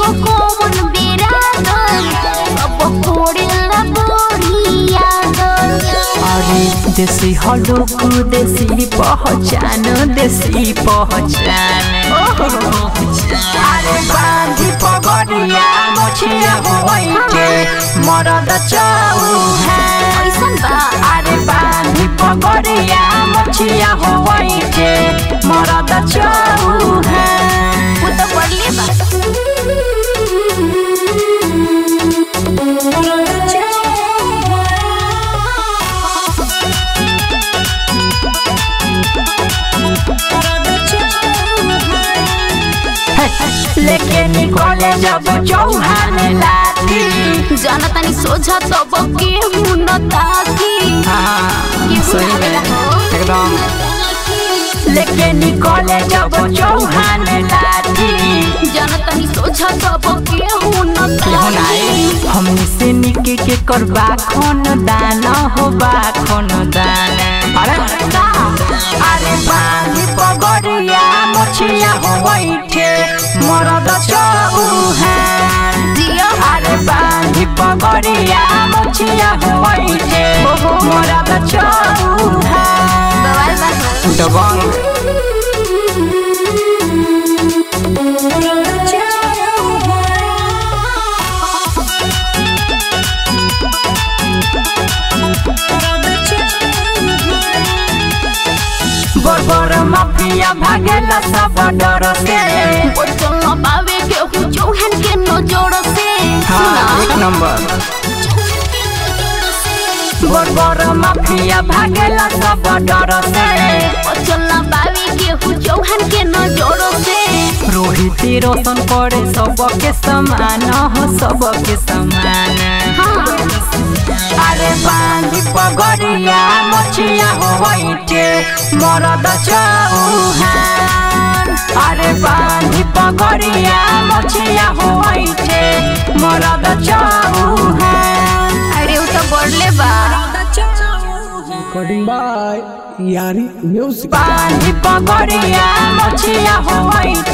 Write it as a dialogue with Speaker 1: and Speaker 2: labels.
Speaker 1: कौन बिरादर सब कोड़ेला बोरियादर
Speaker 2: अरे देसी हलुक देसी पहचान देसी पहचान अरे बांधी पगड़िया मोछिया होइके मरद चौहान
Speaker 1: ऐसन बा
Speaker 2: अरे बांधी पगड़िया मोछिया होइके मरद चौहान
Speaker 1: वो तो पड़ले बा
Speaker 2: लेके निकले जब चौहान लाती
Speaker 1: जाना तनी सोझा तब केहू न ताकी
Speaker 2: हाँ
Speaker 1: केहू
Speaker 2: सही
Speaker 1: ना
Speaker 2: में
Speaker 1: आवेला हो।
Speaker 2: एकदम लेके निकले जब चौहान लाती
Speaker 1: जाना तनी सोझा तब केहू न
Speaker 2: केहू नाई
Speaker 1: ताकी
Speaker 2: हमनी से निके के करबा खन दान हो बा खन दान अरे अरे बांधी पगड़िया मोछिया हो बैठे मरद चौहान
Speaker 1: जिया
Speaker 2: अरे बांधी पगड़िया मोछिया हो बैठे मरद चौहान
Speaker 1: बवाल बा हो।
Speaker 2: दबंग बर बर माफिया भागेला सब डर से
Speaker 1: बचल न पावे केहू चौहान के नजर से
Speaker 2: हाँ एक नंबर बर बर माफिया भागेला सब डर से
Speaker 1: बचल न पावे केहू चौहान के नजर से
Speaker 2: रोहित रोशन करे सबके समान हो सबके समान
Speaker 1: हाँ
Speaker 2: अरे बांधी पगड़िया मोछिया हो बैठे मरद चौहान अरे बांधी पगड़िया मोछिया हो बैठे मरद चौहान
Speaker 1: अरे उ तो बढ़ले बा
Speaker 3: Recording by Yari Music.
Speaker 2: बांधी पगड़िया मोछिया हो बैठे